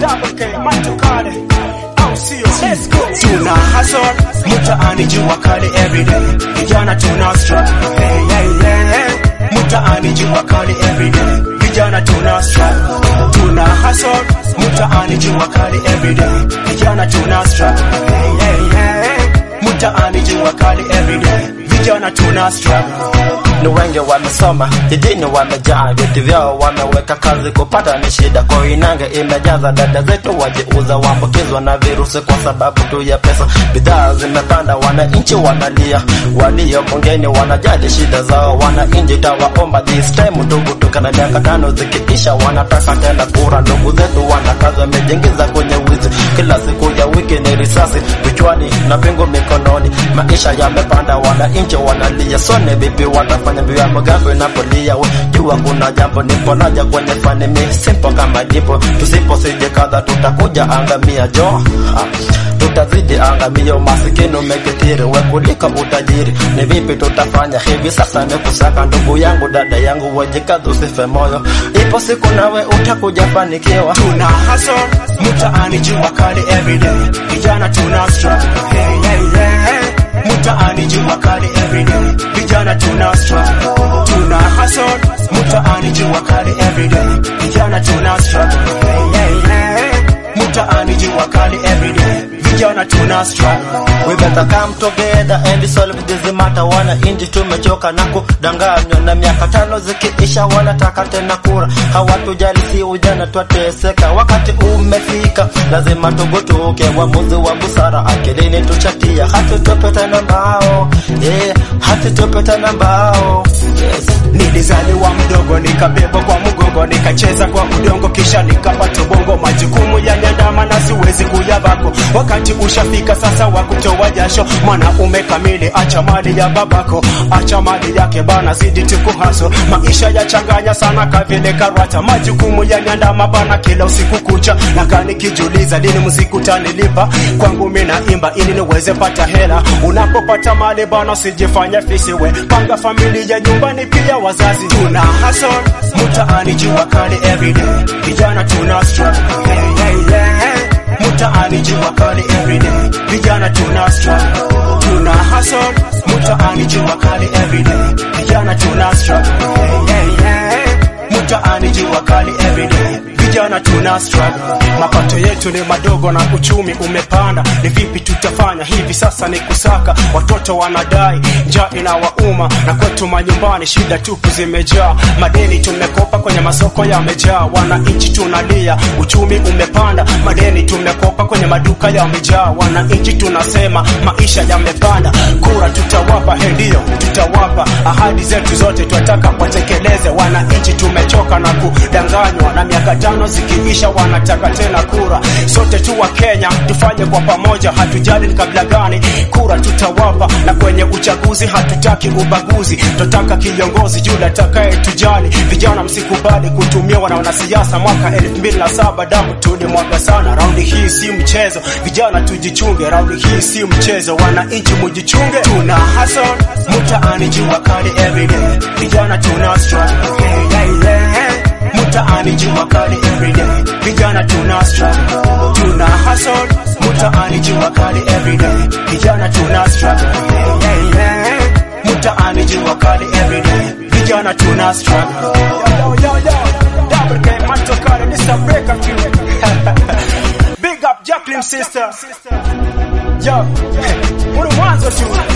double K, matokale au sio? Let's go. Tuna hustle mtaani, jua kali everyday, vijana tuna struggle. Hey, hey, hey, hey. Mtaani jua kali everyday, vijana tuna struggle. Tuna hustle mtaani, jua kali everyday, vijana tuna struggle. Hey, hey, hey, hey. Mtaani jua kali everyday, vijana tuna struggle. ni wengi wamesoma jijini wamejaa vyeti vyao wameweka kazi kupata ni shida kwa inange imejaza dada zetu wajiuza waambukizwa na virusi kwa sababu tu ya pesa bidhaa zimepanda wananchi wanalia walio bungeni wanajali shida zao wananchi tawaomba this time ndugu tukana miaka tano zikiisha wanataka tena kura ndugu zetu wanakaza wamejiingiza kwenye wizi kila siku ya wiki ni risasi vichwani na pingu mikononi maisha yamepanda wananchi wanalia sone vipi watafanya vya mgambo inapolia we jua kuna jambo nipo naja kwenye fani mi simpo kama dipo tusipo sije kadha tutakuja angamia jo ah, tutazidi angamia umasikini umekithiri we kuliko utajiri ni vipi tutafanya hivi sasa ni kusaka ndugu yangu dada yangu wajikazi usife moyo ipo siku nawe utakuja fanikiwa tuna hustle mtaani jua kali everyday vijana tuna struggle hey, hey, hey, hey. mtaani jua kali everyday vijana tuna struggle tuna hustle mtaani jua kali everyday vijana tuna struggle hey, hey, hey, hey. mtaani jua kali everyday vijana tuna struggle We better come together and solve this matter. Wananchi tumechoka na kudanganywa, na miaka tano zikiisha wanataka tena kura. Hawatujali si ujana, twateseka. Wakati umefika, lazima tugutuke. Uamuzi wa busara akilini tuchatia, hatutopeta na mbao yeah, hatutopeta na mbao yes. Nilizaliwa mdogo nikabebwa kwa mgongo nikacheza kwa udongo kisha nikapata bongo. Majukumu yaniandama na siwezi kuyabako. Wakati ushafika sasa wa kutoa jasho, mwanaume kamili, acha mali ya babako, acha mali yake bana, zidi tukuhaso. Maisha yachanganya sana kavile karata, majukumu yaniandama bana kila usiku kucha, nakaa nikijiuliza lini muziki utanilipa. Kwangu mimi naimba ili niweze pata hela. Unapopata mali bana, usijifanye fisiwe, panga familia nyumbani pia wazazi. Tuna hustle mtaani, jua kali everyday, vijana tuna struggle hey, hey, hey, hey. Mtaani jua kali everyday, vijana tuna struggle. Tuna hustle mtaani, jua kali everyday, vijana tuna struggle hey, hey, hey, hey. Mtaani jua kali everyday, vijana tuna struggle. Mapato yetu ni madogo na uchumi umepanda, ni vipi tutafanya hivi sasa? Ni kusaka, watoto wanadai, njaa inawauma, na kwetu manyumbani shida tupu zimejaa, madeni tumekopa kwenye masoko yamejaa, wananchi tunalia, uchumi umepanda, madeni tumekopa kwenye maduka yamejaa, wananchi tunasema maisha yamepanda, kura tutawapa, he ndio tutawapa, ahadi zetu zote twataka watekeleze, wananchi tumechoka na kudanganywa, na miaka tano zikiisha wanataka tena kura. Sote tu wa Kenya tufanye kwa pamoja, hatujali ni kabila gani, kura tutawapa, na kwenye uchaguzi hatutaki ubaguzi, tunataka kiongozi yule atakaye tujali. Vijana msikubali kutumiwa na wanasiasa. Mwaka elfu mbili na saba damu tulimwaga sana, raundi hii si mchezo. Vijana tujichunge, raundi hii si mchezo, wananchi mujichunge. Tuna hustle mtaani, jua kali everyday, vijana tuna struggle hey, hey, hey, hey. Mtaani jua kali everyday, vijana tuna struggle. Tuna hustle mtaani jua kali everyday, vijana tuna struggle. Hey, hey, hey, hey. Mtaani jua kali everyday, vijana tuna struggle. Yo, yo, yo, yo. Double K, Manto Kale, this a breakup tune. Big up Jacqueline sister. Yo, uri mwanzo tu.